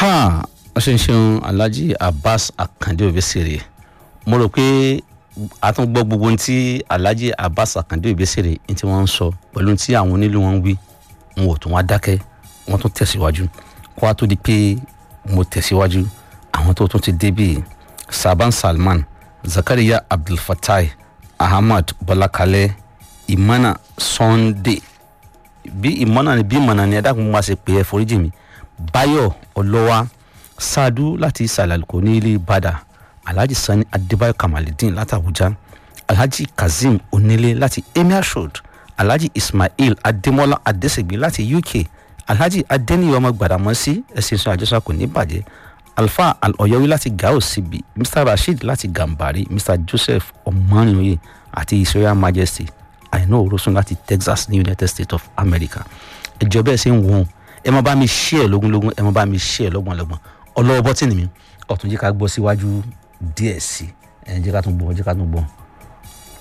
ha ṣeunṣeun alhaji abbas akande obesere mo rò pé a tún gbọ́ gbogbo ohun tí alhaji abbas akande obesere ní tí wọ́n ń sọ pẹ̀lú ohun tí àwọn onílù wọn ń wí wọn ò tún wá dákẹ́ wọ́n tún tẹ̀síwájú kó wá tó di pé mo tẹ̀síwájú àwọn tó tún ti débì saban salman zakariya abdulfatai ahmad bọlákalẹ imana sunday bí ìmọ̀nà ni bí ìmọ̀nà ni ẹ̀dá kan máa ṣe pé ẹ foríjì mi báyọ̀ ọlọ́wà ṣáàdú láti ìsàlàlùkò ní ilé ìbàdàn alhaji sani adébáyọ̀ kamaludin láti abuja alhaji kazeem onílé láti emir road alhaji ismail adémọlá adésègbè láti uk alhaji adéníyọ ọmọ gbàdámọ́sí ẹ̀sìn sọ àjọṣà kò ní bàjẹ́ alfa al-ọ̀yọ́wí láti gao síbi mr rasheed láti gambari mr joseph ọmọnìyàn àti his royal majesty àìná òrósùn láti texas ní united states of america ẹjọ bẹẹ ṣe ń wọ̀n ẹ má bá mi ṣí ẹ lógúnlógún ẹ má bá mi ṣí ẹ lọ́gbọ̀nlọ́gbọ̀n ọlọ́wọ́ bọ́tìnì mi ọ̀tún jẹ́ ká gbọ́ síwájú díẹ̀ sí ẹ jẹ́ ká tún gbọ́ jẹ́ ká tún gbọ́.